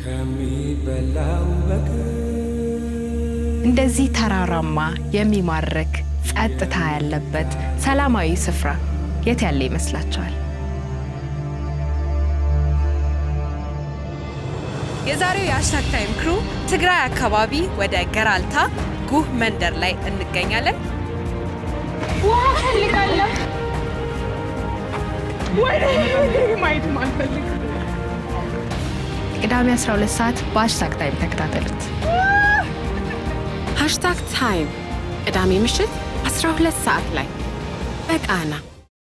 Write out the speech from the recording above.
ከሚበላው በቀር እንደዚህ ተራራማ የሚማርክ ጸጥታ ያለበት ሰላማዊ ስፍራ የት ያለ ይመስላችኋል? የዛሬው የሀሽታግ ታይም ክሩ ትግራይ አካባቢ ወደ ገራልታ ጉህ መንደር ላይ እንገኛለን። ውሃ ፈልጋለሁ። ወይኔ ማየት ማልፈልግ ቅዳሜ 12 ሰዓት በሀሽታግ ታይም ተከታተሉት። ሃሽታግ ታይም ቅዳሜ ምሽት 12 ሰዓት ላይ በቃና